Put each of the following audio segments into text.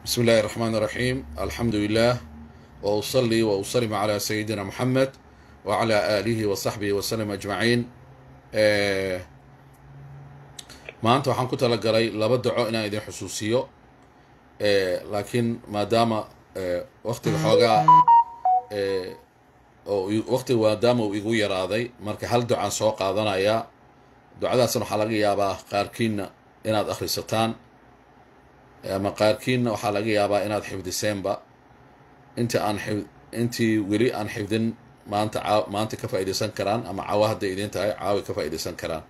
بسم الله الرحمن الرحيم الحمد لله وأصلي وأسلم على سيدنا محمد وعلى آله وصحبه وسلم أجمعين maanta waxaan ku talagalay laba daco inaan idin xusuusiyo laakiin maadaama waktiga xoogaa waktiga maadaama uu igu yaraaday marka hal ducaan soo qaadanayaa ducadaasna waxaa laga yaabaa qaarkiinna inaad akhrisataan ama qaarkiinna waxaa laga yaabaa inaad xifdiseenba intii aan intii weli aan xifdin maanta maanta ka faaidaysan karaan ama caawa hadday idin tahay caawi ka faaidaysan karaan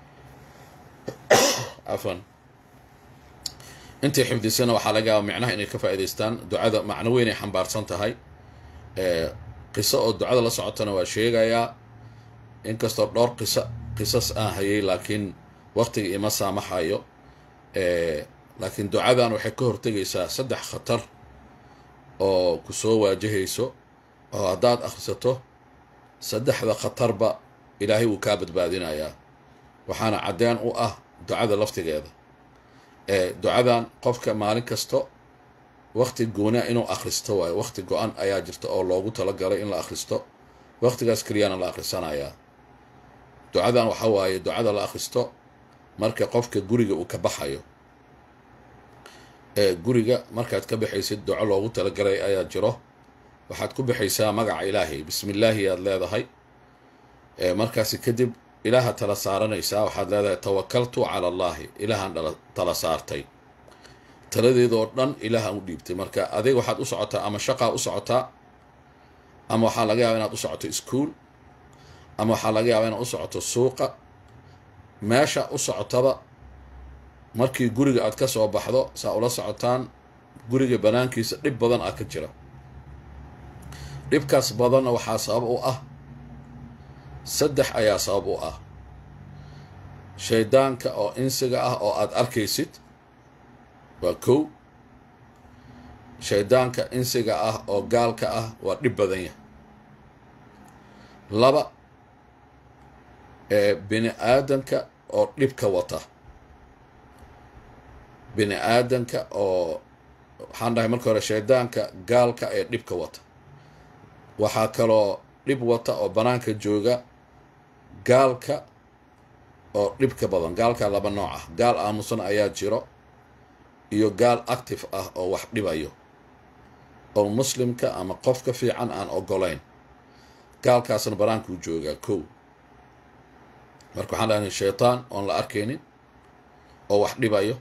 cafan intii xifdisana waxaa laga yaaba micnaha inay ka faa'idaystaan ducada macno weyn ay xambaarsan tahay qiso oo ducada la socotana waa sheegayaa inkastoo dhowr qiso qisas aan hayay laakiin waktiga ima saamaxayo laakiin ducadan waxay ka hortegaysaa saddex khatar oo ku soo waajahayso oo haddaad akhrisato saddexda khatarba ilaahay wuu kaa badbaadinayaa waxaana caddeen u ah ducada laftigeeda ducadan qofka maalin kasto wakti gooniya inuu akhristo waayo wakti go-an ayaa jirta oo loogu talagalay in la akhristo waktigaas keliyaana la akhrisanayaa ducadan waxa waaye ducada la akhristo marka qofka guriga uu ka baxayo guriga markaad ka baxaysid duco loogu talagalay ayaa jiro waxaad ku baxaysaa magaca ilaahay bismi illaahi aad leedahay markaasi kadib ilaaha tala saaranaysaa waxaad leedahay tawakaltu cala allaahi ilaahaan tala saartay taladeedoo dhan ilaahaan u dhiibtay marka adig waxaad u socotaa ama shaqaa u socotaa ama waxaa laga yaaba inaad u socoto iskuol ama waxaa laga yaaba inaad u socoto suuqa meesha u socotaba markii guriga aad ka soo baxdo saa ula socotaan guriga banaankiisa dhib badan ah ka jira dhibkaas badanna waxaa sabab u ah saddex ayaa sabab u ah shaydaanka oo insiga ah oo aada arkaysid waa kow shaydaanka insiga ah oo gaalka ah waa dhib badan yahay laba ee bini aadanka oo dhibka wata bini aadanka oo waxaan dhahay marka hore shaydaanka gaalka ee dhibka wata waxaa kaloo dhib wata oo banaanka jooga gaalka oo dhibka badan gaalka laba nooc ah gaal aamusan ayaa jiro iyo gaal active ah oo wax dhibayo oo muslimka ama qofka fiican aan ogolayn gaalkaasna banaankuu joogaa kow marka waxaan dhahnay shaytaan oon la arkaynin oo wax dhibayo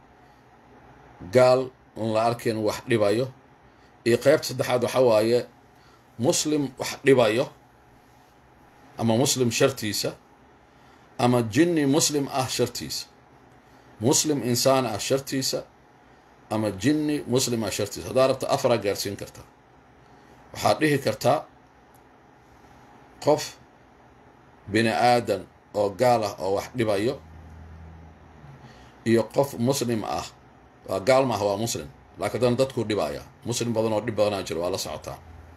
gaal oon la arkaynin wax dhibayo iyo qeybta saddexaad waxa waaye muslim wax dhibayo ama muslim shartiisa ama jinni muslim ah shartiisa muslim insaan ah shartiisa ama jinni muslim ah shartiisa haddaa rabta afaraa gaarsiin kartaa waxaad dhihi kartaa qof bini aadan oo gaal ah oo wax dhibayo iyo qof muslim ah waa gaal maaha waa muslim laakiin haddana dadkuu dhibaya muslim badan oo dhib badanaa jiro waa la socotaa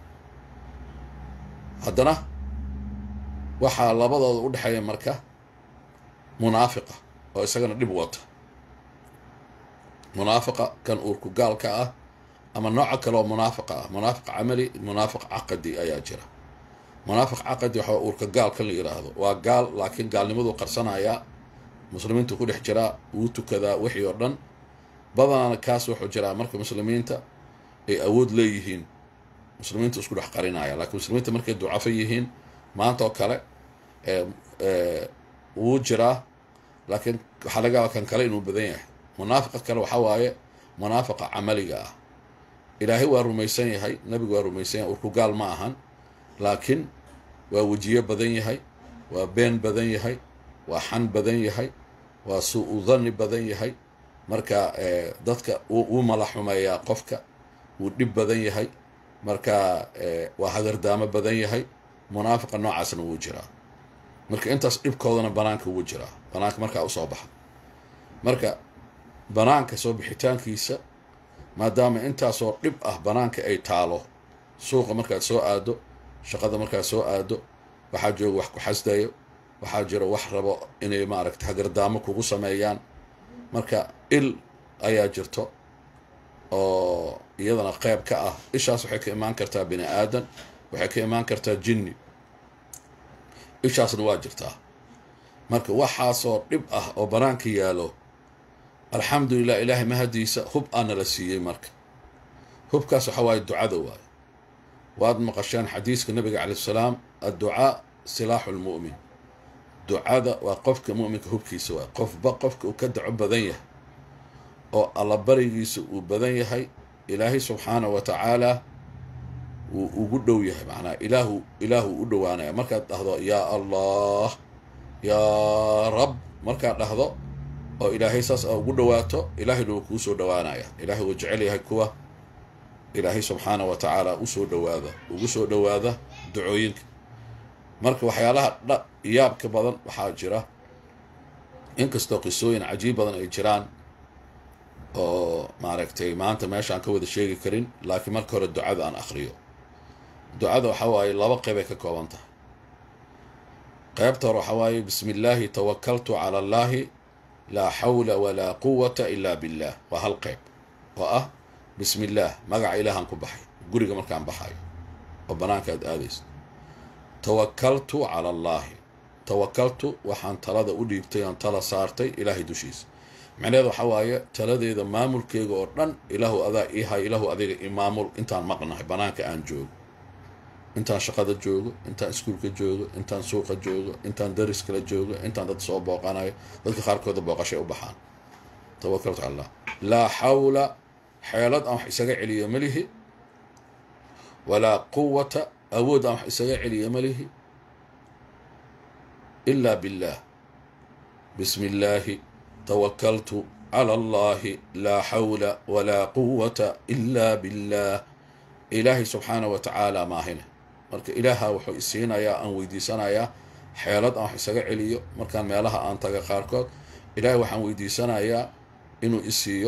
haddana waxaa labadooda u dhexeeya marka munaafiqa oo isagana dhib wata munaafiqa kan uurku gaalka ah ama nooca kale oo munaafiqa ah munaafiq camali munaafiq caqadi ayaa jira munaafiq caqadi waxaa uurka gaal kan la yidhaahdo waa gaal laakiin gaalnimaduu qarsanayaa muslimiintu ku dhex jiraa wuu tukadaa wixii oo dhan badanaana kaas wuxuu jiraa marka muslimiinta ay awood leeyihiin muslimiinta isku dhex qarinaya laakiin muslimiinta markay ducafo yihiin maanta oo kale wuu jiraa laakiin waxaa laga yaaba kan kale inuu badan yahay munaafiqa kale waxaa waaye munaafiqa camaliga ah ilaahay waa rumaysan yahay nabigu waa rumaysan yahay urku gaal ma ahan laakiin waa wejiyo badan yahay waa been badan yahay waa xan badan yahay waa suu-u dhanni badan yahay marka dadka wuu mala xumeeyaa qofka wuu dhib badan yahay marka waa hagardaamo badan yahay munaafiqa noocaasna wuu jiraa marka intaas dhibkoodana banaanka wuu jiraa banaanka markaa usoo baxa marka banaanka soo bixitaankiisa maadaama intaasoo dhib ah banaanka ay taalo suuqa markaad soo aado shaqada markaad soo aado waxaa jooga wax ku xasdayo waxaa jiro wax rabo inay maaragta hagardaamo kugu sameeyaan marka il ayaa jirto oo iyadana qeyb ka ah ishaas waxay ka imaan kartaa bini aadan waxay ka imaan kartaa jinni ishaasna waa jirtaa marka waxaasoo dhib ah oo banaanka yaalo alxamdulilah ilaahay mahadiisa hub aana la siiyey marka hubkaas waxa waaye ducada waaye waad maqasheen xadiiska nabiga calay salaam adducaa silaaxu lmu'min ducada waa qofka mu'minka hubkiisa waaye qofba qofka uu ka daco badan yahay oo allabarigiisa uu badan yahay ilaahay subxaana wa tacaala wuu ugu dhow yahay macnaa ilaahu ilaahu u dhowaanaya markaad dhahdo yaa allah yaa rab markaad dhahdo oo ilaahay saas a ugu dhowaato ilaahayna wuu kuu soo dhowaanaya ilaahay wuu jecel yahay kuwa ilaahay subxaana wa tacaala usoo dhowaada ugu soo dhowaada ducooyinka marka waxyaalaha dha yaabka badan waxaa jira inkastoo qisooyin cajiib badan ay jiraan oo maaragtay maanta meeshaan ka wada sheegi karin laakiin marka hore ducada aan akriyo ducada waxa waaye laba qeybay ka kooban tahay qeybta hore waxaa waaye bismi illaahi tawakaltu cala allaahi laa xawla walaa quwata ilaa billah waa hal qeyb oo ah bismi illaah magaca ilaahaan ku baxay guriga markaan baxayo oo banaanka aad aadayso tawakaltu cala allaahi tawakaltu waxaan talada u dhiibtay oon tala saartay ilaahay dushiisa macnaheeda waxaa waaye taladeeda maamulkeyga oo dhan ilaahu adaa ii hay ilaahu adiga imaamul intaan maqnahay banaanka aan joogo intaan shaqada joogo intaan iskuulka joogo intaan suuqa joogo intaan dariskala joogo intaan dad soo booqanayo dadka qaarkooda booqashay u baxaan tawakaltu cala allah laa xawla xeelad aan wax isaga celiyo malihi walaa quwata awood aan wax isaga celiyo malihi ilaa billaah bismi illaahi tawakaltu cala allahi laa xawla walaa quwata ilaa billaah ilaahay subxaana wa tacaala maahine marka ilaaha wuxuu isiinayaa aan weydiisanayaa xeelad aan wax isaga celiyo markaan meelaha aan taga qaarkood ilaahay waxaan weydiisanayaa inuu isiiyo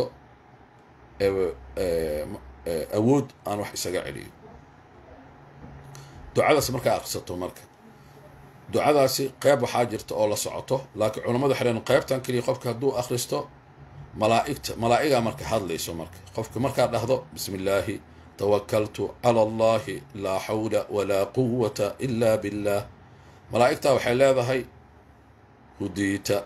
awood aan wax isaga celiyo ducadaas markaa aqrisato marka ducadaasi qeyb waxaa jirta oo la socoto laakiin culammadu waxay leeyiin qeybtan keliya qofka hadduu akhristo malaaigta malaa'igaa marka hadlayso marka qofka markaa dhahdo bismi illaahi tawakaltu cala allahi laa xawla walaa quwata ilaa billah malaa'igtaa waxay leedahay hudiita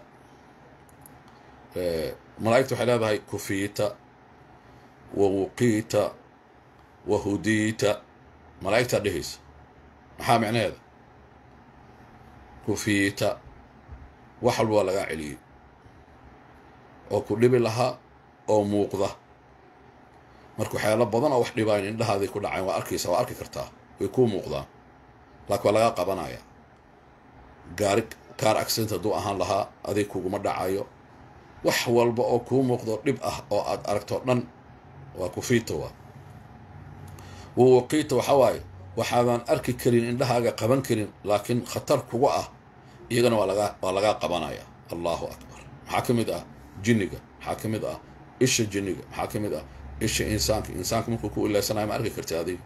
malaa'igta waxay leedahay kufiita wa wuqiita wa hudiita malaa'igtaa dhehaysa maxaa micnaheeda kufiita wax walba waa lagaa celiyey oo ku dhibi lahaa oo muuqda marka waxyaalo badan oo wax dhibaayn indhahaaday ku dhacayn waa arkaysa waa arki kartaa way kuu muuqdaan laakiin waa lagaa qabanaya gaari kaar accident hadduu ahaan lahaa adig kuguma dhacayo wax walba oo kuu muuqdo dhib ah oo aad aragto dhan waa kufiita waa wawaqiita waxaa waaye waxaadaan arki karin indhahaaga qaban karin laakiin khatar kuga ah iyagana waa lagaa waa lagaa qabanaya allahu akbar maxaa ka mid ah jinniga maxaa ka mid ah isha jinniga maxaa ka mid ah isha insaanka insaanka markuu ku ilaysanayo ma arki karti adiga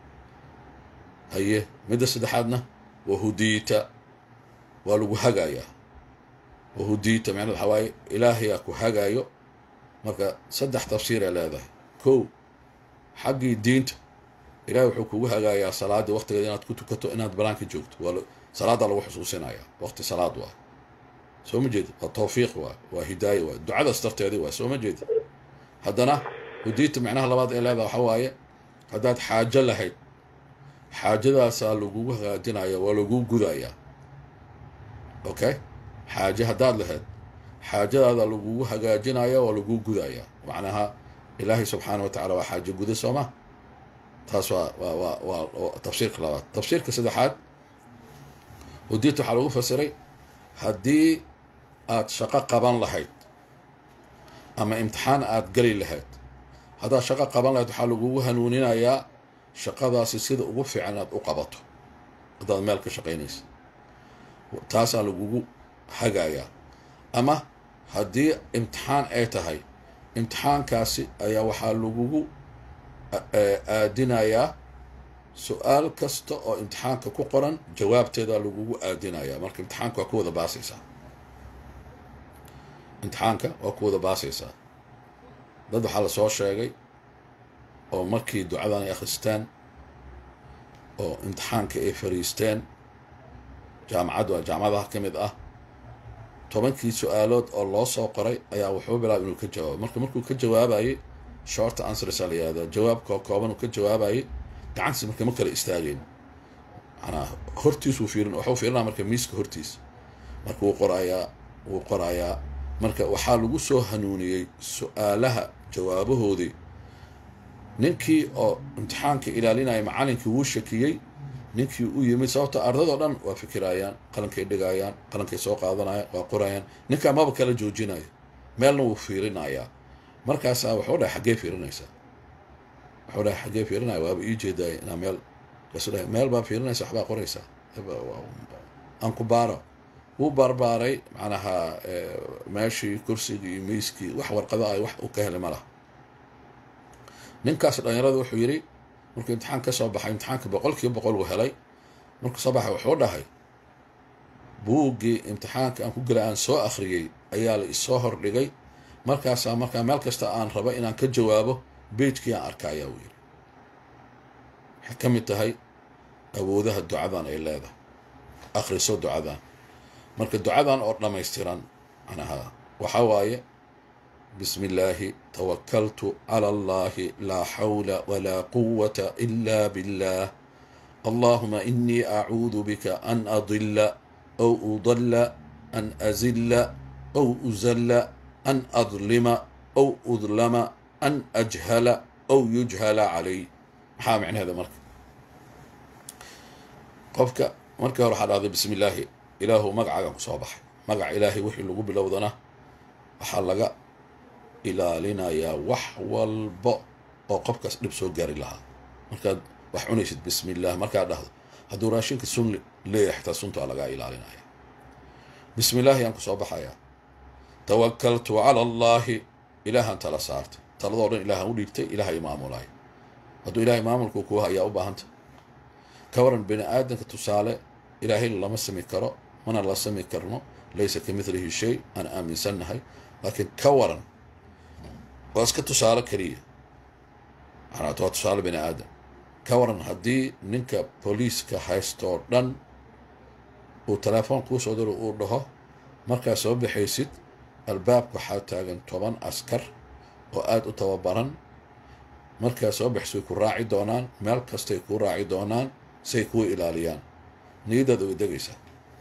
haye midda saddexaadna wahudiita waa lagu hagayaa wahudiita macned waxaa waaye ilaahayaa ku hagaayo marka saddex tafsiiray leedahay kow xaggii diinta ilahay wuxuu kugu hagaayaa salaadii waqtigeeda inaad ku tukato inaad banaanka joogto waa salaaddaa lagu xusuusinaya waqti salaad waa soo ma jeedi waa tawfiiq waa waa hidaaya waa ducadaas darteedi waa soo ma jeedi haddana hudiita macnaha labaad ee leedaha waxaa waaye haddaad xaajo lahayd xaajadaasaa lagugu hagaajinaya waa laguu gudayaa okay xaaje haddaad lahayd xaajadaada lagugu hagaajinaya waa laguu gudayaa macnaha ilaahay subxaana wa tacala waa xaajo guda sooma taas waa waa waa waa tafsiirka labaad tafsiirka saddexaad hudiita waxaa lagu fasiray haddii aad shaqo qaban lahayd ama imtixaan aad geli lahayd haddaad shaqo qaban lahayd waxaa lagugu hanuuninayaa shaqadaasi sida ugu fiican inaad u qabato haddaad meel ka shaqaynaysa taasaa lagugu hagayaa ama haddii imtixaan ay tahay imtixaankaasi ayaa waxaa lagugu aadinayaa su-aal kasta oo imtixaanka ku qoran jawaabteedaa lagugu aadinayaa marka imtixaanka waa ku wada baasaysaa imtixaanka waa ku wada baasaysaa dad waxaa lasoo sheegay oo markii ducadan ay akhristaan oo imtixaanka ay fariisteen jaamacad waa jaamacadaha ka mid ah tobankii su-aalood oo loo soo qoray ayaa wuxuu bilaabay inuu ka jawaabo marka markuu ka jawaabayay short answers aa la yihahdaa jawaabkoo kooban uu ka jawaabayay gacantiis marka ma kala istaageen manaa hortiisuu fiirin waxuu fiirinaa marka miiska hortiis marka wuu qorayaa wuu qorayaa marka waxaa lagu soo hanuuniyey su-aalaha jawaabahoodii ninkii oo imtixaanka ilaalinaya macalinkii wuu shakiyey ninkii u yimid sababta ardadoo dhan waa fikirayaan qalankay dhigayaan qalankay soo qaadanayaan waa qorayaan ninkaa maba kala joojinayo meelna wuu fiirinayaa markaasaa wuxuu dhahay xaggee fiirinaysaa wuxuu dhahay xaggee fiirinaya waaba ii jeedaay inaa meel kasu dhahay meel baa fiirinaysa waxbaa qoraysaa aan ku baaro wuu baarbaaray macnaha meeshii kursigii iyo miiskii wax warqado ay wax uu ka helay ma laha ninkaas dhalinyarada wuxuu yidhi markuu imtixaan ka soo baxay imtixaanka boqol kiiba boqol uu helay markuu soo baxay wuxuu dhahay buuggii imtixaanka aan ku gela aan soo akhriyey ayaa la isoo hordhigay markaasaa markaa meel kasta aan raba inaan ka jawaabo beijkii aan arka ayaa uu yidhi waxay ka mid tahay awoodaha ducadan ay leedahay akhriso ducadan marka ducadan oo dhammaystiran manaha waxaa waaye bismi illaahi tawakaltu cala allahi laa xawla walaa quwata ila billah allahuma inii acuudu bika an adila aw udalla an azilla aw uzalla an adlima aw udlama an ajhala aw yujhala calay maxaa micnaheeda marka qofka markii hore waxaa dhahday bismi illaahi ilaahu magacaagan ku soo baxay magaca ilaahay wixii lagu bilowdana waxaa laga ilaalinayaa wax walba oo qofkaas dhib soo gaari lahaa markaad wax cunaysid bismi illah markaad dhahdo hadduu raashinka sun leeyahay xitaa suntaa lagaa ilaalinaya bismi illaahi yaan ku soo baxayaa tawakaltu cala allaahi ilaahaan tala saartay taladoo dhan ilaahaan u dhiibtay ilaahay maamulay hadduu ilaahay maamulku kuwa ayaa u baahanta ka waran bini aadanka tusaale ilaahay lama sami karo mana la sami karno laysa ka midlihi shay aan aaminsannahay laakiin ka waran waa iska tusaale keliya macnaat waa tusaale bini aadam ka waran haddii ninka booliiska haystoo dhan uu telefoon kuu soo diro uu dhaho markaad soo baxaysid albaabka waxaa taagan toban askar oo aada u tababaran markaad soo baxaysid way ku raaci doonaan meel kastay kuu raaci doonaan say kuu ilaaliyaan niyadaada way degaysaa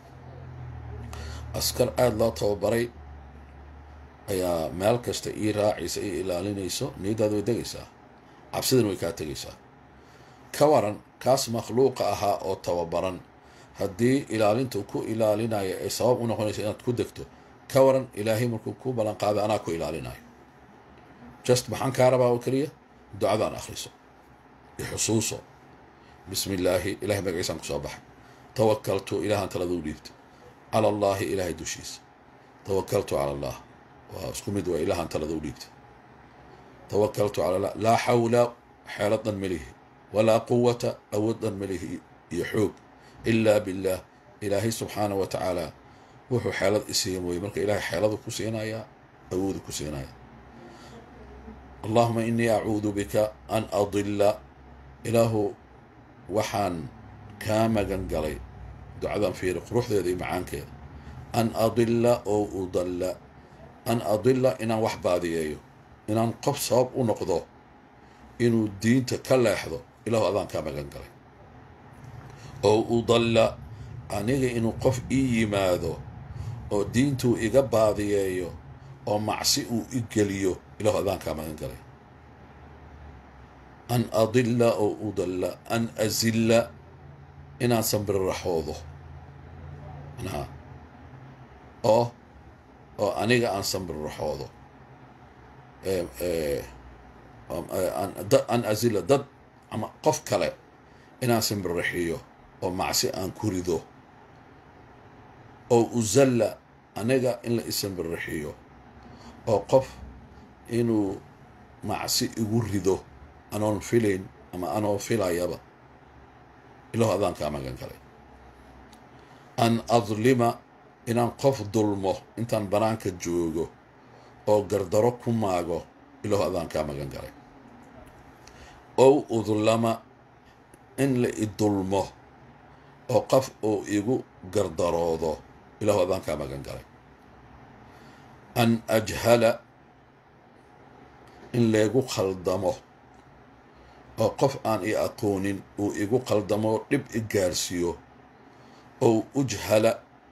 askar aada loo tababaray ayaa meel kasta ii raacaysa ii ilaalinayso niyadaada way degaysaa cabsidana way kaa tegaysaa ka waran kaas makhluuqa ahaa oo tababaran haddii ilaalintu ku ilaalinaya ay sabab u noqonaysa inaad ku degto ka waran ilaahay markuu ku ballan qaaday anaa ku ilaalinayo just maxaan kaa rabaa oo keliya ducadaan akhriso ixusuuso bismi illaahi ilahay magaciisaan kusoo baxay tawakaltu ilaahaan talada u dhiibta cala allaahi ilaahay dushiisa tawakaltu cala allah waa isku mid waa ilaahaan talada u dhiibta tawakaltu cala allah laa xawla xeelad dhan melihi walaa quwata awood dhan melihi iyo xoog ilaa billaah ilaahay subxaana wa tacaala wuxuu xeelad isiiya mooye marka ilaahay xeeladu ku siinayaa awoodu ku siinaya allahuma inii acuudu bika an adilla ilaahu waxaan kaa magan galay ducadan fiiri quruxdeeda iyo macaankeeda an adilla oo udalla an adilla inaan wax baadiyeeyo inaan qof sabab u noqdo inuu diinta ka leexdo ilaahu adaan kaa magan galay oo udalla aniga inuu qof ii yimaado oo diintuu iga baadiyeeyo oo macsi uu i geliyo ilaahu adaan kaa magan galay an adilla oo udalla an azilla inaan sambiriraxoodo manaa oo oo aniga aan sambiriraxoodo an azilla dad ama qof kale inaan sambiriraxiyo oo macsi aan ku rido oo uzalla aniga in la isambiriraxiyo oo qof inuu macsi igu rido anoon filayn ama anoo filayaba ilahu adaan kaa magan galay an adlima inaan qof dulmo intaan banaanka joogo oo gardaro ku maago ilahu adaan kaa magan galay ow udlama in la idulmo oo qof uu igu gardaroodo ilahu adaan kaa magan galay an ajhala in laygu khaldamo oo qof aan i aqoonin uu igu khaldamo dhib i gaarsiiyo ow ujhala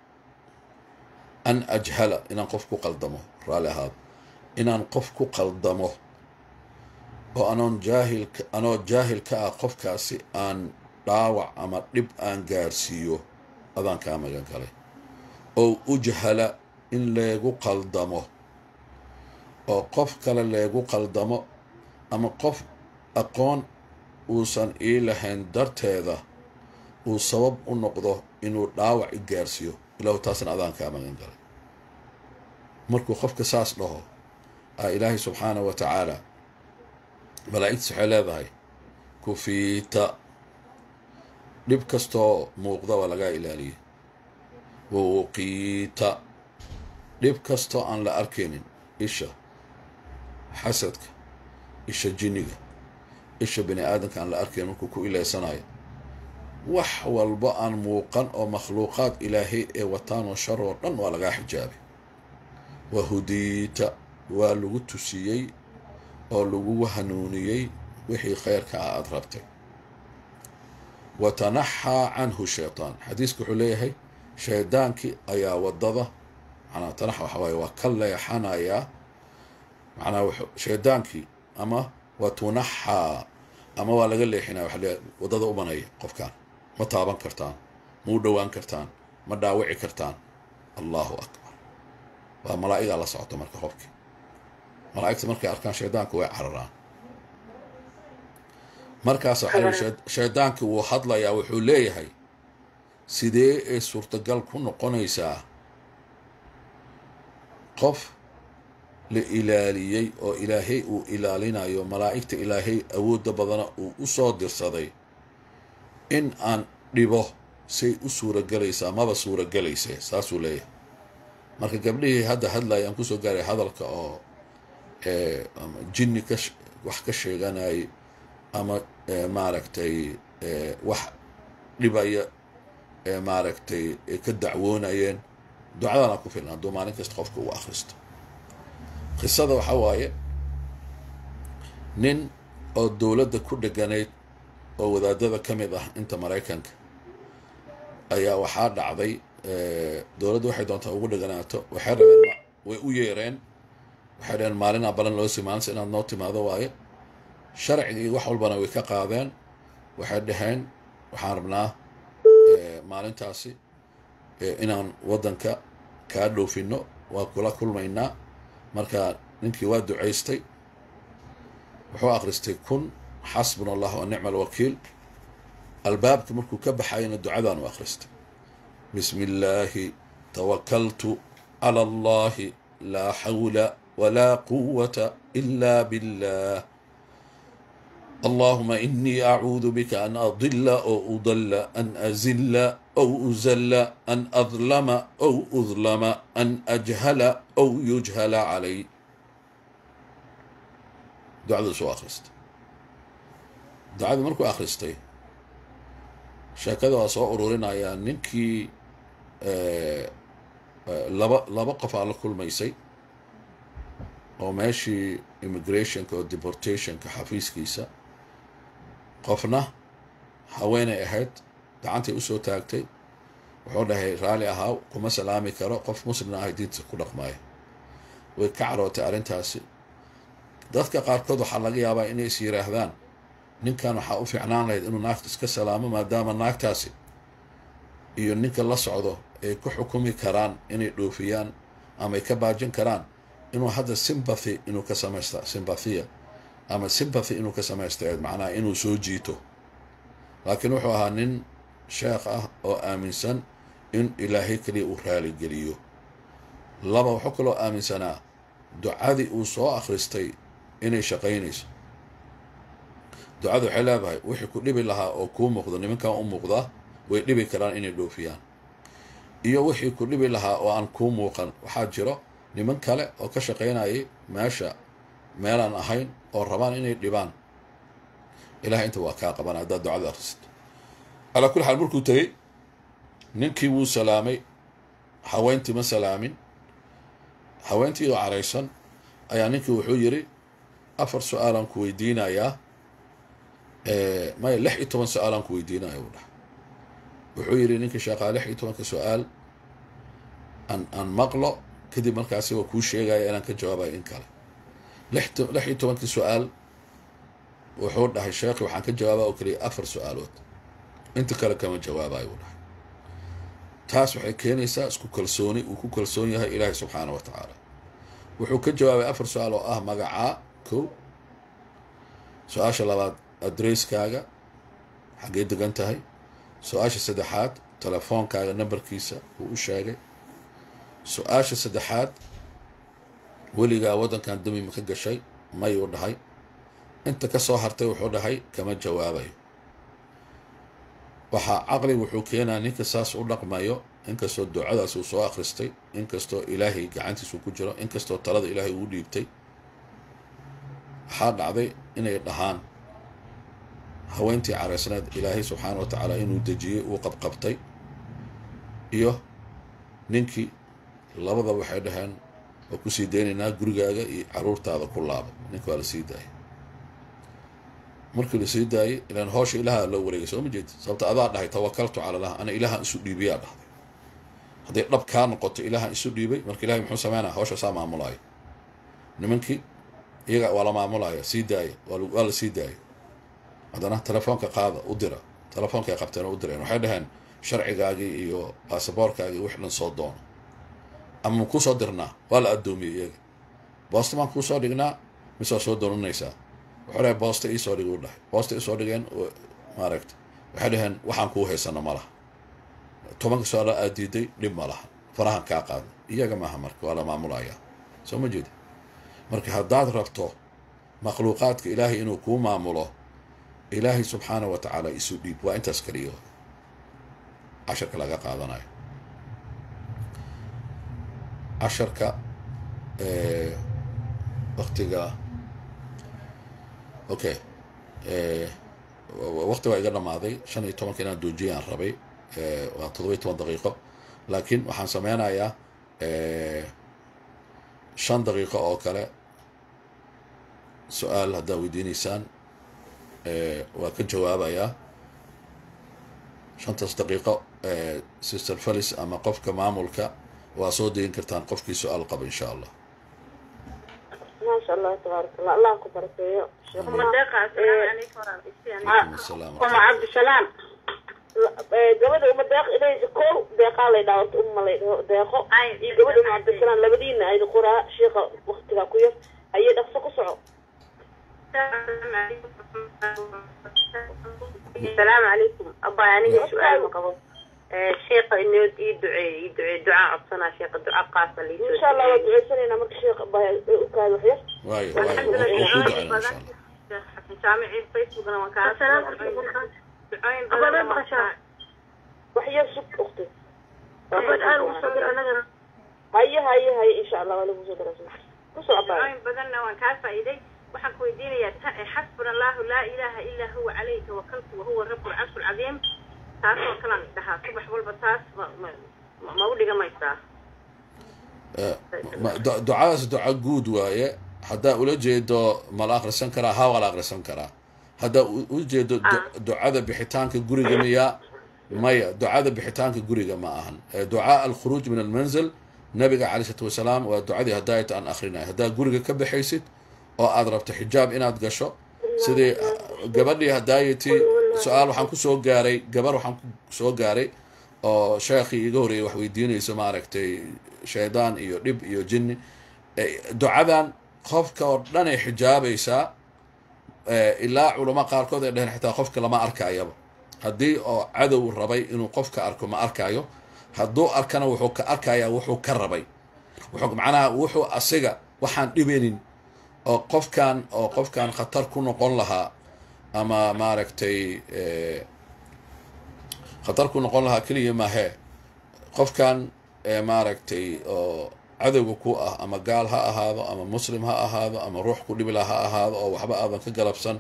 an ajhala inaan qof ku qaldamo raalli ahaad inaan qof ku qaldamo oo anoon jaahil anoo jaahil ka ah qofkaasi aan dhaawac ama dhib aan gaarsiiyo adaan kaa magan galay ow ujhala in leegu qaldamo oo qof kale leegu qaldamo ama qof aqoon uusan ii lahayn darteeda uu sabab u noqdo inuu dhaawac i gaarsiiyo ilahu taasna adaan kaa magan galay markuu qofka saas dhaho a ilaahay subxaana wa tacaala malaa'igtiis waxay leedahay kufiita dhib kastoo muuqda waa lagaa ilaaliyay wawuqiita dhib kastoo aan la arkaynin isha xasadka isha jinniga isha bini aadamka aan la arkayn markuu ku ilaysanayo wax walba aan muuqan oo makhluuqaad ilaahay ee wataan oo shar oo dhan waa lagaa xijaabay wa hudiita waa lagu tusiyey oo lagugu hanuuniyey wixii khayrka ah aada rabtay wa tanaxaa canhu shaytaan xadiisku wuxuu leeyahay shaydaankii ayaa waddada manaa tanaxa waxa waaye waa ka leexanayaa macnaa shaydaankii ama wa tunaxaa ama waa laga leexinaya waxa leeyahay waddada umanaya qofkaan ma taaban kartaan ma u dhowaan kartaan ma dhaawici kartaan allahu akbar waa malaa'igaa la socota marka qofkii malaa'igta markay arkaan shaydaanku way cararaan markaas shaydaankii wuu hadlayaa wuxuu leeyahay sidee ay suurtagal ku noqonaysaa qof la ilaaliyey oo ilaahay uu ilaalinayo malaa'igta ilaahay awoodda badana uu u soo dirsaday in aan dhibo say u suuragelaysaa maba suuragelaysee saasuu leeyahay marka gabdhihii hadda hadlaya aan kusoo gaaray hadalka oo ama jinni ka wax ka sheeganayay ama maaragtay wax dhibaya maaragtay ka dacwoonayeen ducadana ku filan hadduu maalin kasta qofka uu akhristo qisada waxaa waaye nin oo dowladda ku dheganayd oo wadaadada ka mid ah inta maraykanka ayaa waxaa dhacday dowladda waxay doontaa ugu dheganaato waxay rabeen way u yeereen waxay dhaheen maalinaa balan loo sii maalinta inaad noo timaado waaye sharcigii wax walbana way ka qaadeen waxay dhaheen waxaan rabnaa maalintaasi inaan waddanka kaa dhoofino waa kula kulmaynaa marka ninkii waa ducaystay wuxuu akhristay kun xasbuna allah wa nicma alwakiil albaabka markuu ka baxayana ducadaan u akhristay bismi illaahi tawakaltu cala allahi laa xawla walaa quwata ila billah اللهم إني أعوذ بك أن أضل أو أضل أن أزل أو أزل أن أظلم أو أظلم أن أجهل أو يجهل علي دعاء سو أخرست دعاء مركو أخرستي sheekada waa soo ururinayaa ninkii laba laba qof aa la kulmaysay oo meeshii immigrationka oo deportationka xafiiskiisa qofna haweenay ahayd gacantay usoo taagtay wuxuu dhahay raalli ahaa kuma salaami karo qof muslimna ahay diinta ku dhaqmaayo way ka carootay arrintaasi dadka qaarkood waxaa laga yaabaa inay is yiraahdaan ninkan waxaa u fiicnaan lahayd inuu naagta iska salaamo maadaama naagtaasi iyo ninka la socdo ay ku xukumi karaan inay dhoofiyaan ama ay ka baajin karaan inuu hadda sympathy inuu ka samaysta sympathia ama sympathy inuu ka samaysta macnaha inuu soo jiito laakiin wuxuu ahaa nin sheekh ah oo aaminsan in ilaahay keliya uu raaligeliyo laba wuxuu kaloo aaminsanaa ducadii uu soo akhristay inay shaqaynayso ducada waxay leedahay wixii ku dhibi lahaa oo kuu muuqdo nimankan u muuqdaa way dhibi karaan inay dhoofiyaan iyo wixii ku dhibi lahaa oo aan kuu muuqan waxaa jiro niman kale oo ka shaqaynayay meesha meelaan ahayn oo rabaan inay dhibaan ilahay inta waa kaa qabanaya haddaad ducada akrisid calaa kulli xaal markuu tegey ninkii wuu salaamay haweentii ma salaamin haweentii oo caraysan ayaa ninkii wuxuu yidhi afar su-aalaan ku weydiinayaa maya lix iyo toban su-aalaan ku weydiinaya uu dhahay wuxuu yidhi ninkii sheekaa lix iyo tobanka su-aal aan aan maqlo kadib markaasi waa kuu sheegaya inaan ka jawaabayo in kale lix lix iyo tobankii su-aal wuxuu dhahay sheekhi waxaan ka jawaabaa oo keliya afar su-aalood inta kale kama jawaabayo uu dhahay taas waxay keenaysaa isku kalsooni uu ku kalsoon yahay ilaahay subxaana wa tacaala wuxuu ka jawaabay afar su-aal oo ah magacaa kow su-aasha labaad adresskaaga xaggee degan tahay su-aasha saddexaad telefoonkaaga nambarkiisa wuu u sheegay su-aasha saddexaad weligaa waddankan dami ma ka gashay mayuu dhahay inta ka soo hartay wuxuu dhahay kama jawaabayo waxaa caqli wuxuu keenaa ninka saas u dhaqmayo inkastoo ducadaas uu soo akhristay inkastoo ilaahay gacantiisu ku jiro inkastoo talada ilaahay uu dhiibtay waxaa dhacday inay dhahaan haweentii caraysneed ilaahay subxaana wa tacaala inuu dejiyey uu qabqabtay iyo ninkii labada waxay dhaheen waa kusii daynaynaa gurigaaga iyo caruurtaada ku laaba ninka waa la sii daayay markii la sii daayay ilaan hoosha ilaaha loo wareegay soo ma jeedi sababta adaa dhahay tawakaltu cala allah ana ilaahan isu dhiibiyaa dhahday hadday dhab kaa noqoto ilaahan isu dhiibay marka ilahay muxuu sameynaya hawsha saa maamulaayo nimankii iyaga waa la maamulaya sii daaya waa la sii daayay haddana telefoonka qaada u dira telefoonka ay qabteen oo u direen waxay dhaheen sharcigaagii iyo baasaboorkaagii wix dhan soo doono ama ma kuusoo dirnaa waa la addoomiyey iyaga boosta maan kuusoo dhignaa mise waa soo doonanaysaa wuxuu dhahay boosta iisoo dhig u dhahay boosta isoo dhigeen maaragta waxay dhaheen waxaan kuu haysano ma laha tobanka su-aalo aad diiday dhib ma laha farahan kaa qaadna iyaga maaha marka waa la maamulayaa soo ma jeeda marka haddaad rabto makhluuqaadka ilaahay inuu kuu maamulo ilaahay subxaana wa tacaala isu dhiib waa intaas keliya casharka laga qaadanayo casharka waktiga okay wakti waa iga dhamaaday shan iyo tobanka inaan doojiyaan rabay waa toddoba iyo toban daqiiqo laakiin waxaan sameynayaa shan daqiiqo oo kale su-aal haddaad weydiinaysaan waa ka jawaabayaa shantaas daqiiqo sister felis ama qofka maamulka waa soo dayin kartaan qofkii su-aal qaba insha allah maasha allah tabaaraka allah allah ku barakeeyo calaykum asalaam uma cabdisalaam gabadha uma deeq inay kow deeqaa lay dhaha horta uma lay dhaho deeqo iyo gabadha uma cabdisalaam labadiina ayda qoraa sheika waktigaa ku yar ayay dhaqso ku soco asalaamu calaykum aba aniga su-aal ma qabo sheeka inoo ii duceey ii duceey ducaa codsanaa sheeka duca qaasa liisoo insha allah waa duceysanaynaa marka sheekh baa u kaada waxyar waayo waayo waa kuu ducayna insha allah jaamicii facebookna waan kaa ducooyin badan waxyar sug ukti haye haye haye insha allah waa lagu soo daraa ku soco baa ducooyin badanna waan kaa faa'iiday waxaan ku weydiinayaa xasbuna allahu laa ilaaha ilaa huwa calayhi tawakaltu wahuwa rabu lcarshi lcadiim taasoo kalan dhahaa subax walba taas ma ma ma u dhigamaysaa Ma- du- ducadaas duca guud waaye haddaa ula jeedo ma la akhrisan karaa haa waa la akhrisan karaa haddaa u- u jeedo du- ducada bixitaanka guriga miya maya ducada bixitaanka guriga ma ahan Eh, ducaa alkhuruuj min almanzil nabiga calay isalaatu wasalaam waa ducadii hadaayat aan akhrinayo haddaa guriga ka baxaysid oo aad rabto xijaab inaad gasho sidii gabadhii hadaayati su-aal waxaan ku soo gaaray gabar waxaan ku soo gaaray oo sheekhii iga horreeyay wax weydiinayso maaragtay shaydaan iyo dhib iyo jinni Eh, ducadan qofka oo dhan ay xijaabaysaa eh, ilaa culamo qaarkood ay dhaheen xitaa qofka lama arkayaba haddii oo cadow rabay inuu qofka arko ma arkayo hadduu arkana wuxuu ka arkayaa wuxuu ka rabay wuxuu macnaha wuxuu asiga waxaan dhibaynin oo qofkan oo qofkan khatar ku noqon lahaa ama maaragtay eh, khatar ku noqon lahaa keliya maahee qofkan ee maaragtay oo cadowga ku ah ama gaal ha ahaado ama muslim ha ahaado ama ruux ku dhibila ha ahaado oo waxba aadan ka galabsan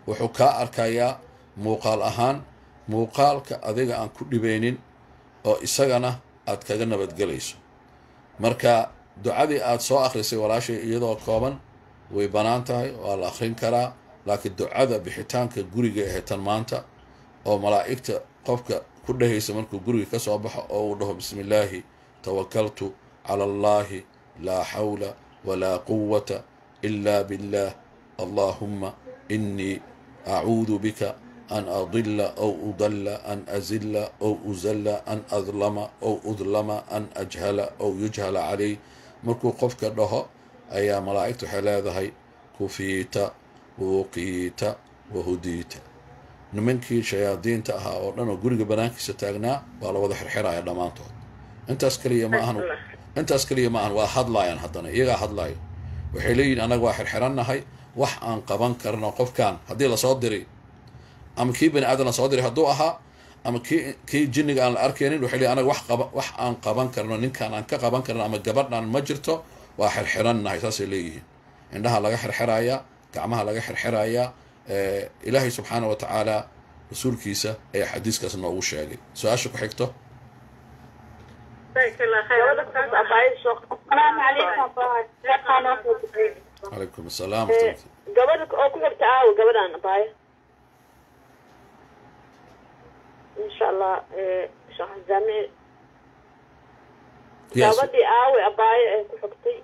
wuxuu kaa arkayaa muuqaal ahaan muuqaalka adiga aan ku dhibeynin oo isagana aad kaga nabadgelayso marka ducadii aad soo akhrisay walaashay iyadoo kooban way bannaan tahay waa la akhrin karaa laakiin ducada bixitaanka guriga aheetan maanta oo malaa'igta qofka ku dhehaysa markuu guriga ka soo baxo oo uu dhaho bismi illaahi tawakaltu cala allahi laa xawla walaa quwata ila billah allahumma inii acuudu bika an adila aw udalla an azilla aw uzalla an adlama aw udlama an ajhala aw yujhala calay markuu qofka dhaho ayaa malaa'igta waxay leedahay kufiita wuqiita wahudiita nimankii shayaadiinta ahaa oo dhan oo guriga banaankiisa taagnaa waa la wada xirxiraya dhammaantood intaas keliya ma ahan intaas keliya ma ahan waa hadlaayaan haddana iyagaa hadlaayo waxay leeyihin annaga waa xirxirannahay wax aan qaban karno qofkan haddii lasoo diri ama kii bani aadan lasoo diray hadduu ahaa ama kii kii jinniga aan la arkaynin waxay leeyihin anaga wax qaba wax aan qaban karno ninkaan aan ka qaban karno ama gabadhan ma jirto waa xirxirannahay saasay leeyihiin indhaha laga xirxirayaa gacmaha laga xirxirayaa ilaahay subxaana wa tacaala rasuulkiisa ayaa xadiiskaas noogu sheegay su-aasha ku xigto calaykum asalaam gabadha oo ku xigta aawo gabadhan abaayo insha allah sheekh jaamici gabadhii aawe abaayo ee ku xigtay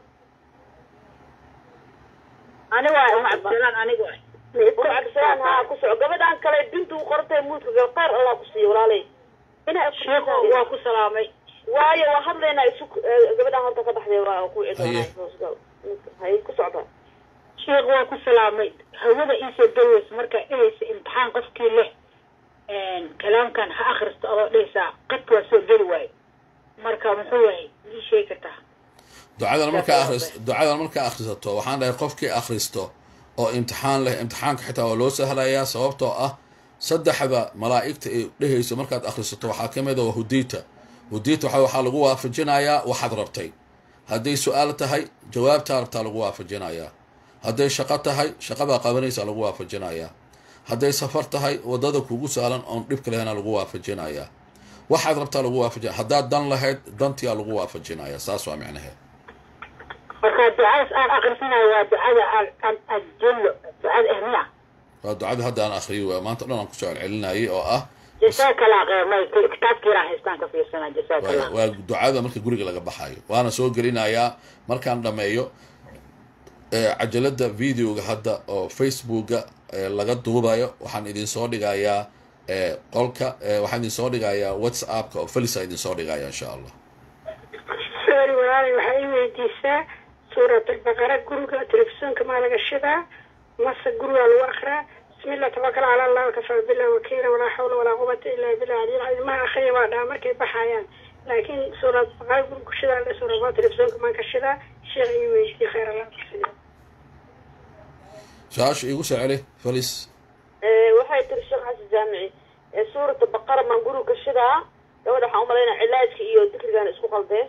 aniga waay uma cabdisalaan aniga waay cabdisalaan haa ku soco gabadhan kale bintu u qortay muudka gal qaar allah ku siiyo walaalay inay sheeko waa ku salaamay waayo waa hadlaynaa isu gabadhan horta ka baxday waa ku cidoonaa hay ku socda sheekh waa ku salaamay hawada iisoo daweys marka inaysa imtixaan qofkii leh kalaamkan ha akhristo adoo dhehaysaa qadka waa soo geli waayo marka muxuu yahay ii sheegi kartaa ducadan markaa akhris ducadan markaa akhrisato waxaan dhahay qofkii akhristo oo imtixaan leh imtixaanka xitaa waa loo sahlayaa sababtoo ah saddexda malaa'igta ay dhehayso markaad akhrisato waxaa ka mid a waa hudiita hudiita waxa waxaa lagu waafajinayaa waxaad rabtay hadday su-aal tahay jawaabtaa rabtaa lagu waafajinayaa hadday shaqo tahay shaqadaa qabanaysaa lagu waafajinayaa hadday safar tahay waddada kugu saalan oon dhibka lehena lagu waafajinayaa waxaad rabtaa lagu waafajinaya haddaad dan lahayd dantiyaa lagu waafajinaya saas waa micnaheed marka ducadaas aan akhrisanayo waa ducada ajullo ducada ehmiya waa ducada hadda aan akhriyo waa maanta dhan aan kusoo celcelinayay oo ah jasaaka allah khayr may kitaabkiiraan haystaan ka fiirsana jasaaka allah waa ducada marka guriga laga baxayo waana soo gelinayaa markaan dhameeyo cajalada videoga hadda oo facebooka laga duubayo waxaan idin soo dhigayaa qolka waxaan idin soo dhigayaa whatsappka oo felisa idin soo dhigaya insha allah sorry walaalay waxaa ii weydiisaa suurat albaqara guriga telefisonka maa laga shidaa mase gurigaa lagu akraa bismillah tabakal cala allah wakafa billah wakiila walaa xawla walaa quwata illa billah aliyil ilmaha akhriya waa dhaha markay baxayaan laakiin suurat baqara guriga ku shidaa suurat telefisonka maan ka shidaa sheekh ii weydiiye khayr allah kusiiyo su-aasha iigu soo celi felis waxay tiri sheekh xasan jaamici suurata baqara maan guriga ka shidaa gabadha waxaan umalaynaa cilaajka iyo dikrigan isku qaldee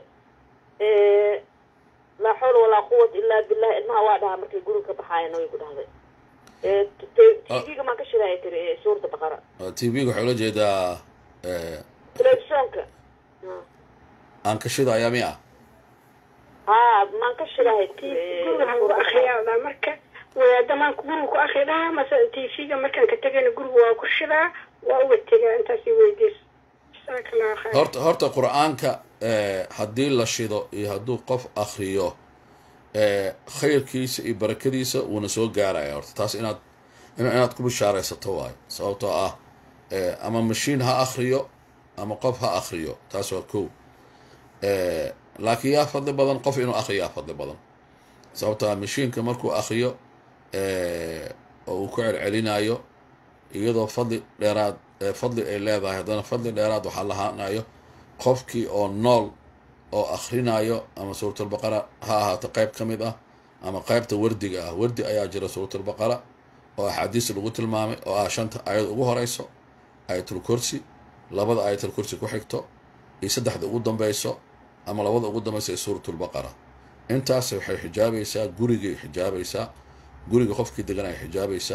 laa xawla walaa quwata illaa billah ilmaha waa dhahaa markay guriga ka baxaayan way ku dhahday tv-ga maan ka shidaa tiri suurata baqara t v-ga waxaa ula jeedaa telefisonka aan ka shidayaa miya haa maan ka shidahay guriga lagu akriyaa dhaa marka wadaada maanka guriga ku akri dhahaa mase tv-ga markaan ka tegayna guriga waa ku shidaa waa uga tegaa intaas i weydiis jasaaka allah khayr horta horta qur-aanka haddii la shido iyo hadduu qof akriyo khayrkiisa iyo barakadiisa wuuna soo gaaraya horta taas inaad inaad ku bishaaraysato waayo sababtoo ah ama mashiin ha akriyo ama qof ha akriyo taas waa ko laakiin yaa fadli badan qof inuu akriyo yaa fadli badan sababtoo ah mashiinka markuu akriyo oo uu ku celcelinayo iyadoo fadli dheeraad fadli ay leedahay haddana fadli dheeraad waxaa lahaanayo qofkii oo nool oo akhrinayo ama suuratulbaqara ha ahaato qayb ka mid ah ama qaybta wardiga ah wardi ayaa jira suuratulbaqara oo axaadiis lagu tilmaamay oo ah shanta aayad ugu horeyso aayatul kursi labada aayatul kursi ku xigto iyo saddexda ugu dambeyso ama labada ugu dambeyso ee suuratulbaqara intaas waxay xijaabaysaa gurigay xijaabaysaa guriga qofkii degan ay xijaabaysaa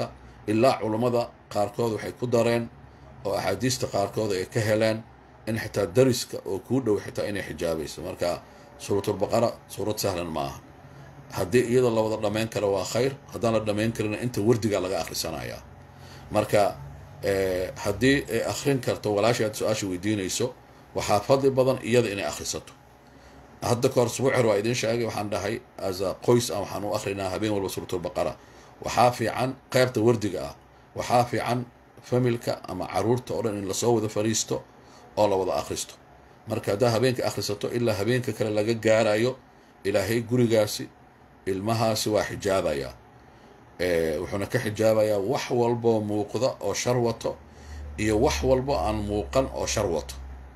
ilaa culummada qaarkood waxay ku dareen oo axaadiista qaarkood ay ka heleen in xitaa dariska oo kuu dhow xitaa inay xijaabayso marka suuratulbaqara suurad sahlan ma aha haddii iyada la wada dhammayn karo waa khayr haddaan la dhammayn karina inta wardiga laga akhrisanayaa marka haddii ay akhrin karto walaashii aad su-aasha weydiinayso waxaa fadli badan iyada inay akhrisato hadda kahor subuucer waa idin sheegay waxaan dhahay asa qoys ah waxaan u akhrinaa habeen walba suuratulbaqara waxaa fiican qeybta wardiga ah waxaa fiican familka ama caruurta oo dhan in lasoo wada fariisto oo la wada akhristo marka haddaa habeenka akhrisato ilaa habeenka kale laga gaarayo ilaahay gurigaasi ilmahaasi waa xijaabayaa wuxuuna ka xijaabayaa wax walboo muuqda oo shar wato iyo wax walbo aan muuqan oo shar wato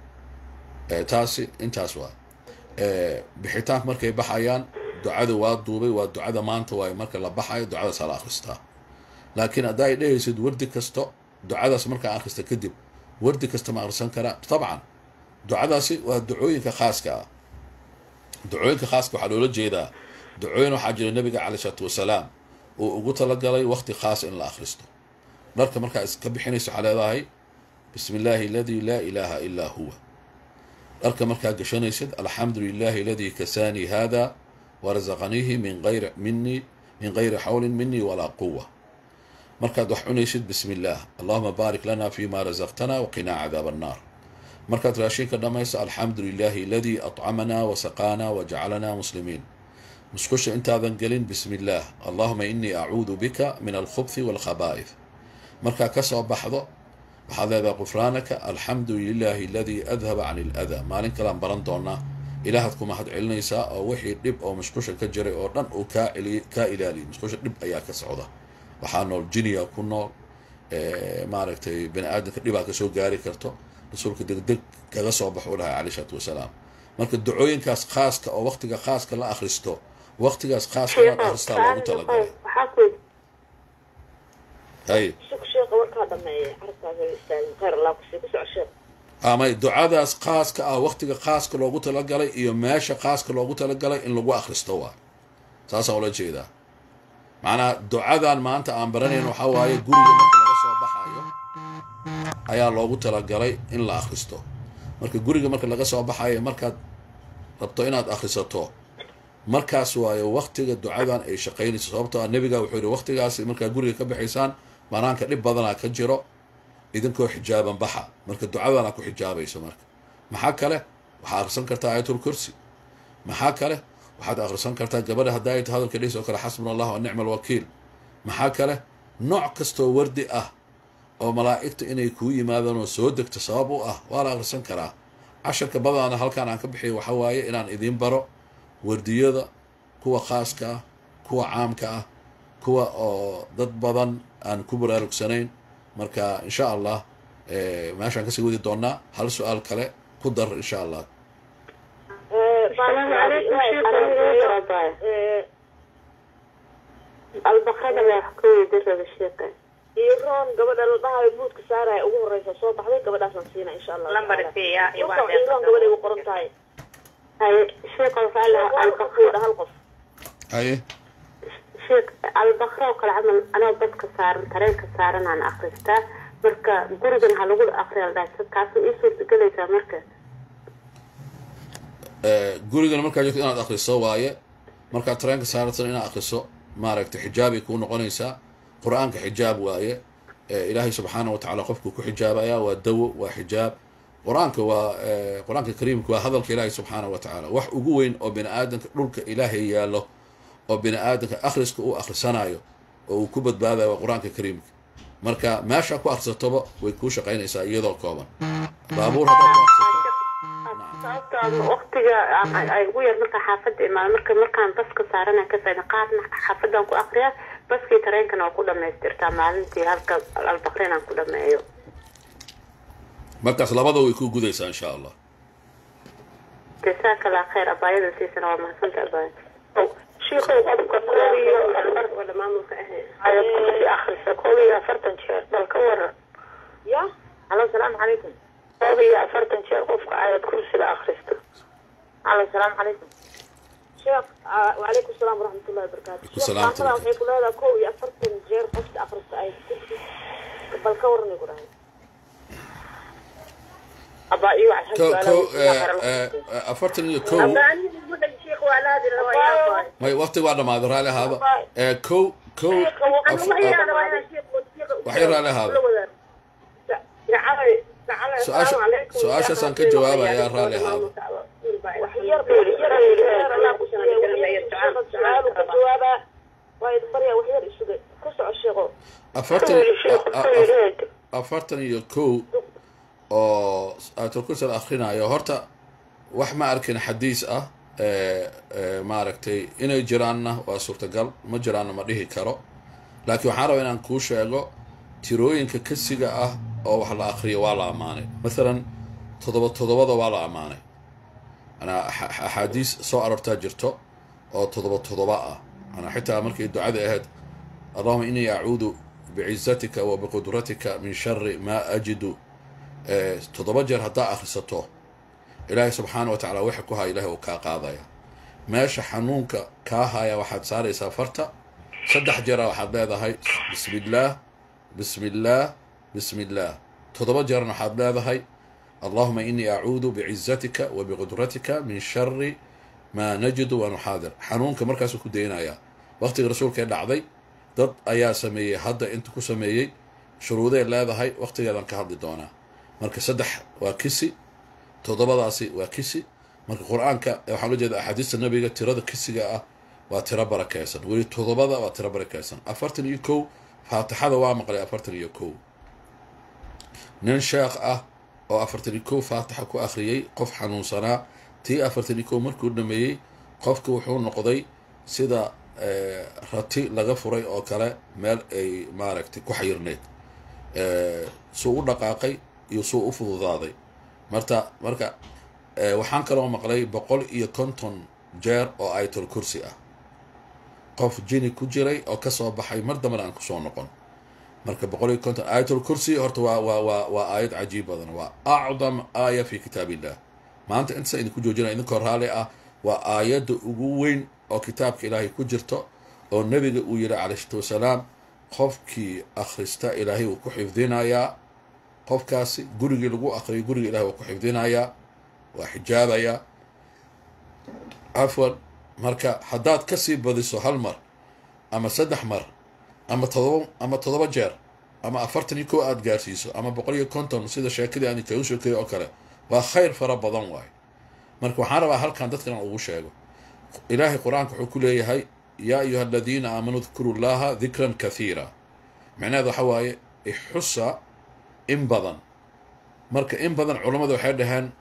taasi intaas waa bixitaanka markay baxayaan ducada waa duubay waa ducada maanta waayo marka la baxayo ducadaas hala akhristaa laakiin haddaa ay dhehaysid wardi kasto ducadaas markaa akhrista kadib wardi kasta ma akhrisan karaa tabcan ducadaasi waa ducooyinka khaaska ah ducooyinka khaaska waxaa loola jeedaa ducooyin waxaa jira nabiga caley isalaatu wasalaam uu ugu talagalay waqti khaas in la akhristo dharka markaa iska bixinaysa waxaa leedahay bismi illaahi aladii laa ilaaha ilaa huwa dharka markaa gashanaysid alxamdu lilahi aladii kasaanii hada warazaqaniihi min ayri minii min gayri xawlin minii walaa quwa markaad wax cunaysid bismi illaah allahuma baarik lana fima razaqtana waqinaa cadaab annaar markaad raashinka dhammayso alxamdu lilahi aladii atcamanaa wasaqaanaa wajacalanaa muslimiin musqusha intaadan gelin bismi illaah allahuma inii acuudu bika min alkhubthi walkhabaa'ith markaa ka soo baxdo waxaad leedahay qufraanaka alxamdu lilahi aladii adhaba can iladaa maalin kalean baran doonaa ilaahaad ku mahad celinaysaa oo wixii dhib oo musqusha ka jiray oo dhan uu kaa celiy kaa ilaaliyay musqusha dhib ayaa ka socda waxaa nool jiniya ku nool maaragtay bani aadamka dhibaa kasoo gaari karto rasuulka degdeg kaga soo baxo u dhahay caley isalaatu wasalaam marka ducooyinkaas khaaska oo waqtiga khaaska la akhristo waqtigaas khaaska inaad akhristaa loogu talagalay hay sheekha warkaa dhameeyay carabkaaga istaagin khayr allah kusii ku soco sheekh amay ducadaas khaaska ah waqtiga khaaska loogu talagalay iyo meesha khaaska loogu talagalay in lagu akhristo waa saasaan ula jeedaa macnaha ducadan maanta aan baranayn waxaa waaye guriga marka laga soo baxayo ayaa loogu talagalay in la akhristo marka guriga marka laga soo baxayo markaad rabto inaad akhrisato markaas waayo waqtiga ducadan ay shaqaynayso sababtoo ah nebiga wuxuu yihi waqtigaasi markaad guriga ka baxaysaan banaanka dhib badanaa ka jiro idinkoo xijaaban baxa marka ducadana ku xijaabayso marka maxaa kale waxaad akhrisan kartaa aayatul kursi maxaa kale waxaad akhrisan kartaa gabadha haddaa ay ta hadalka dhehis oo kale xasbuna allah wa nicma alwakiil maxaa kale nooc kastoo wardi ah oo malaa'igta inay kuu yimaadaan oo soo degto sabab u ah waa la akhrisan karaa casharka badana halkaan aan ka bixiyo waxa waaye inaan idiin baro wardiyada kuwa khaaska ah kuwa caamka ah kuwa oo dad badan aan ku baraarugsanayn marka insha allah meeshaan kasii wadi doonaa hal su-aal kale ku dar insha allah albaqada baa wax ka weydi raba sheeka iroon gabadha la dhahayo buudka saaraya ugu horeysa soo baxday gabadhaasaan siina insha allah lambar fiya iroon gabadhay ugu qoran tahay haye sheekh waxaa lahaa albaqra hal qof haye sheekh albaqra oo kale camal anoo dadka saaran tareenka saaran aan akristaa marka gurigan ha lagu akriya la dhahay taas ii suurtagelaysaa marka gurigana markaa joogto inaad akriso waaye markaad tareenka saaratan inaad akriso maaragtay xijaabay kuu noqonaysaa qur-aanka xijaab waaye ilaahay subxaana wa tacala qofkuu ku xijaabaya waa dawo waa xijaab qur-aanka waa qur-aanka kariimka waa hadalka ilaahay subxaana wa tacaala wax ugu weyn oo bini aadamka dhulka ilaahay yaallo oo bini aadamka akhriska uu akhrisanayo oo uu ku badbaadayo waa qur-aanka kariimka marka meesha ku akhrisatoba way kuu shaqaynaysaa iyadoo kooban baabuur haddaad ku akhrisato sababta waqtiga ay ugu yar markaa xaafadda imaado marka markaan baska saarana ka faaida qaarna xaafadaan ku akriyaa baskii tareenkana waa ku dhamaystirtaa maalintii halka albaqrin aan ku dhameeyo markaas labada way kuu gudaysaa insha allah jasaaka allah khayr abaayada siisana waa mahadsanta abaaya sheekhow qofka koob iyo wada maamulka ahayn ayad kusii akrisa koob iyo afartan jeer bal ka waran ya halo salaamu calaykum koob iyo afartan jeer qofka ayad kursiga akristo halo salaamu calaykum sheekh wacalaykum salaam waraxmatullahi wabarakaatu Salaam sheekh waxay ku leedahay kow iyo afartan jeer qofka akrista ay kursi bal ka waran igu dhahay abaa iyo wax ko ko afartan iyo kow may waqti waa dhamaaday raalli ahaada Eh, kow kow af- waxay raalli ahaada Su-aasha- su-aashaasaan ka jawaabayaa raalli ahaada afartan a- a- afartan iyo kow oo aayatul-kursi la akhrinayo horta wax ma arkin xadiis ah ee ee maaragtay inay jiraanna waa suurtagal ma jiraanna ma dhihi karo laakiin waxaan rabaa inaan kuu sheego tirooyinka kasiga ah oo wax la akriyo waa la ammaanay mathalan toddoba toddobada waa la ammaanay manaa axa- axaadiis soo arortaa jirto oo toddoba toddoba ah manaa xitaa markay ducada ahayd allahuma inii acuudu bicizatika wa biqudratika min shari maa ajidu Eh, toddoba jeer haddaa akhrisato ilaahay subxaana wa tacaala waxa ku haya ilahay uu kaa qaadaya meesha xanuunka kaa haya waxaad saaraysaa farta saddex jeera waxaad leedahay bismi illaah bismi illaah bismi illaah toddoba jeerna waxaad leedahay allahuma inii acuudu bicizatika wa biqudratika min shari maa najidu wa nuxaadir xanuunka markaasuu ku daynaya waqtiga rasuulkee dhacday dad ayaa sameeyey hadda inta ku sameeyey shuruuday leedahay waqtigeedan ka hadli doonaa marka saddex waa kisi toddobadaasi waa kisi marka qur-aanka waxaa loo jeeda axaadiista nabiga tirada kisiga ah waa tiro barakeysan weli toddobada waa tiro barakeysan afartan iyo kow faatixada waa maqlay afartan iyo kow nin sheekh ah oo afartan iyo kow faatixa ku akhriyey qof xanuunsanaa tii afartan iyo kow markuu dhameeyey qofki wuxuu noqday sida eh, rati laga furay oo kale meel ay maaragtay ku xayirneyd Eh, suu u dhaqaaqay iyo suu u fududaaday marta marka eh, waxaan kaloo maqlay boqol iyo konton jeer oo ayatul kursi ah qof jini ku jiray oo kasoo baxay mar dambana aan kusoo noqon marka boqol iyo konton ayatul kursi horta waa waa waa waa aayad cajiib badan waa acdam aaya fi kitaab illah maanta intaasa idinku joojinaya idinkoo raalli ah waa aayadda ugu weyn oo kitaabka ilaahay ku jirto oo nebiga uu yihi calayhi salaatu wasalaam qofkii akhrista ilaahay wuu ku xifdinayaa qofkaasi gurigii lagu akriyo guriga ilahay wuu ku xifdinayaa waa xijaabayaa cafwan marka haddaad kasii badiso hal mar ama saddex mar ama todoba ama toddoba jeer ama afartan iyo kow aada gaarsiiso ama boqol iyo konton sida sheekadii aan kagu sheekeeyo oo kale waa khayr fara badan waayo marka waxaan rabaa halkan dadkan ugu sheego ilaahay qur-aanka wuxuu ku leeyahay yaa ayuha aladiina aamanuu dkuru llaha dikran kathiira macnaheed waxa waaye ixusa in badan marka in badan culammadu waxay dhaheen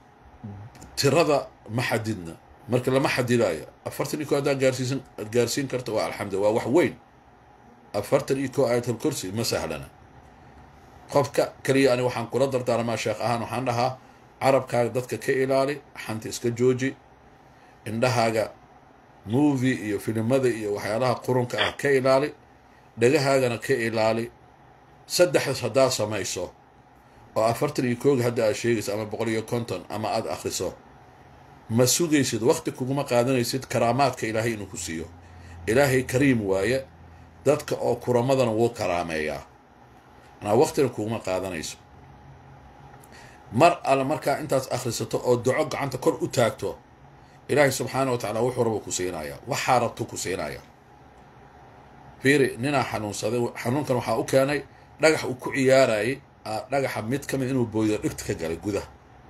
tirada ma xadidna marka lama xadidayo afartan iyo ko haddaad gaarsiisan aad gaarsiin karto waa alxamdulillah waa wax weyn afartan iyo ko aayatul kursi ma sahlana qofka keliya ani waxaan kula dardaarmaa sheekh ahaan waxaan dhahaa carabkaaga dadka ka ilaali xanta iska jooji indhahaaga movie iyo filimada iyo waxyaalaha qurunka ah ka ilaali dhagahaagana ka ilaali saddexdaas haddaad samayso oo afartan iyo kooga hadda aad sheegayso ama boqol iyo konton ama aada akhriso ma sugaysid wakti kuguma qaadanaysid karaamaadka ilaahay inuu ku siiyo ilaahay kariim waaye dadka oo kuramadana wuu karaameeyaa manaa waktina kuguma qaadanayso mar alle markaa intaas akhrisato oo duco gacanta kor u taagto ilaahay subxaana wa tacaala wuxuu raba ku siinaya waxaa rabtu ku siinaya fiiri ninaa xanuunsaday xanuunkan waxaa u keenay dhagax uu ku ciyaarayay dhagaxa mid ka mid inuu booydo dhigta ka galay gudaha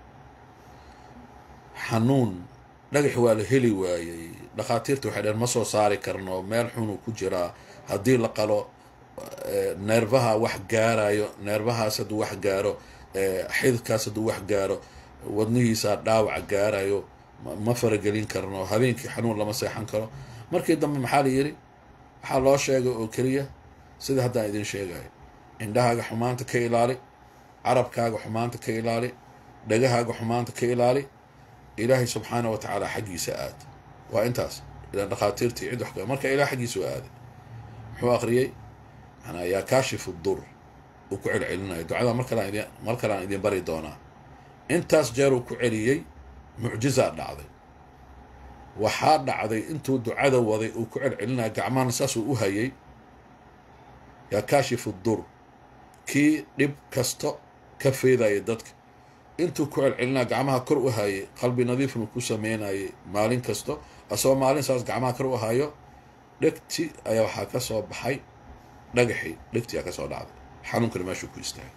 xanuun dhagax waa la heli waayey dhakhaatiirta waxay dhaheen ma soo saari karno meel xunuu ku jiraa haddii la qalo neerbaha wax gaarayo neerbahaas hadduu wax gaaro xididkaas hadduu wax gaaro wadnihiisaa dhaawac gaarayo ma faragelin karno habeenkii xanuun lama seexan karo markii dambe maxaa la yidhi waxaa loo sheegay oo keliya sida haddaan idin sheegayo indhahaaga xumaanta ka ilaali carabkaaga xumaanta ka ilaali dhagahaaga xumaanta ka ilaali ilaahay subxaana wa tacaala xaggiisa aad waa intaas ilaan dhakhaatiirtii cid wax marka ilaah xaggiisa u aaday muxuu akhriyey manaa yaa kaashifu dur uu ku celcelinayo ducada mar kalaan idin mar kalean idin bari doonaa intaas jeer uu ku celiyey mucjizaa dhacday waxaa dhacday intuu ducada waday uu ku celcelinayo gacmahana saasuu u hayay yaa kaashifu dur kii dhib kasto ka feedaya dadka intuu ku celcelinaa gacmaha kor u hayay qalbi nadiifnu ku sameynayay maalin kasto asagoo maalin saas gacmaha kor u hayo dhegti ayaa waxaa ka soo baxay dhagaxii dhegti aa ka soo dhacday xanuunkana meeshuu ku istaagay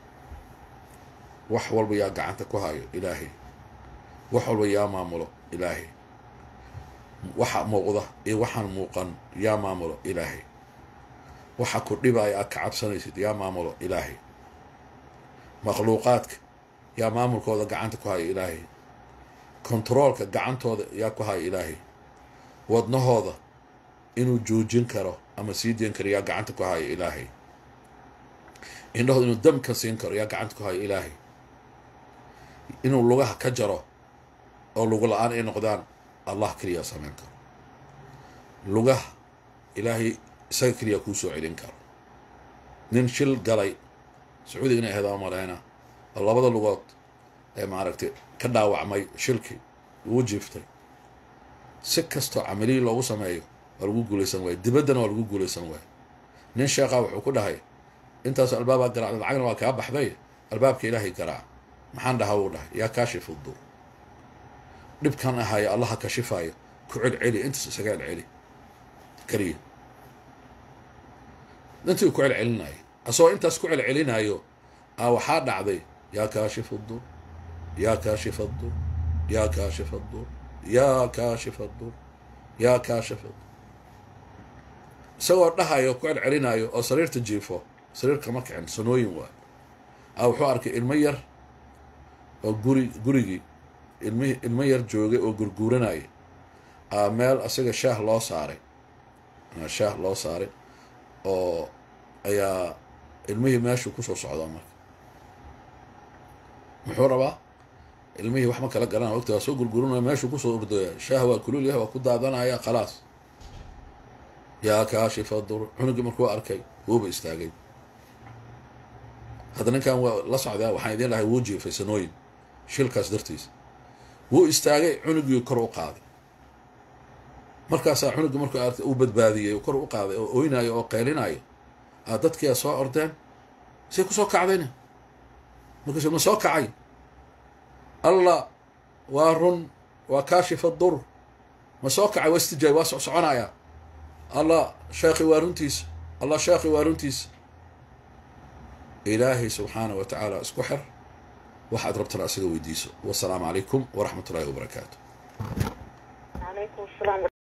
wax walba yaa gacanta ku hayo ilaahay wax walba yaa maamulo ilaahay waxa muuqda iyo waxaan muuqan yaa maamulo ilaahay waxa ku dhibaya aad ka cabsanaysid yaa maamulo ilaahay makhluuqaadka yaa maamulkooda gacanta ku haya ilaahay kontaroolka gacantooda yaa ku haya ilaahay wadnahooda inuu joojin karo ama sii deen karo yaa gacanta ku haya ilaahay indhahooda inuu dam ka siin karo yaa gacanta ku haya ilaahay inuu lugaha ka jaro oo lugu la-aan ay noqdaan allah keliyaa samayn karo lugaha ilaahay isaga keliyaa kuu soo celin karo nin shil galay sacuudiga inay ahayd maleyna oo labada lugood ee maaragtay ka dhaawacmay shilkii uu jiiftay si kastoo camaliyi loogu sameeyo waa lagu guulaysan waaye dibaddana waa lagu guulaysan waaye nin sheekhaa wuxuu ku dhahay intaasoo albaabaa garaacda lacagna waa kaa baxday albaabka ilaahay garaac maxaan dhahaa wuu dhahay yaa kaashifu dur dhibkan ahaayo allaha kashifaayo ku celceli intaas isaga celceli keliya intii ku celcelinaayo asagoo intaas ku celcelinaayo a waxaa dhacday yaa kaashifa dur yaa kaashifa dur yaa kaashifa dur yaa kaashifa dur yaa kaashifa dur isagoo dhahayo ku celcelinaayo oo sariirta jiifo sariir kama kicin sanooyin waayo a wuxuu arkay ilmo yar oo guri gurigii ilmi ilmo yar joogay oo gurguuranaya a meel asaga shaah loo saaray shaah loo saaray oo ayaa ilmihii meeshuu kusoo socdaa marka muxuu rabaa ilmihii wax ma kala garanaya wagti waa soo gurguranaya meeshuu kusoo ordooya shaah waa kulul yahay waa ku daadanaya khalaas yaa kaashifa dur cunugii markuu arkay wuuba istaagay hadda ninkan waa la socdaa waxaan idiin lahay wuu jiifay sanooyin shilkaas dartiisa wuu istaagay cunugii kor u qaaday markaasaa cunugii markuu artay uu badbaadiyey kor u qaaday oo oynayo oo qeylinayo a dadkiia soo ordeen say ku soo kacdayna markaasu ma soo kacay allah waa run waa kaashifa dur ma soo kacay waa istijaay waa soconayaa allah sheekhi waa runtiisa allah sheekhi waa runtiisa ilaahay subxaanah wa tacaala isku xir waxaad rabtana isaga weydiiso wasalaamu calaykum waraxmat ullahi wabarakaatu calaykum asalaam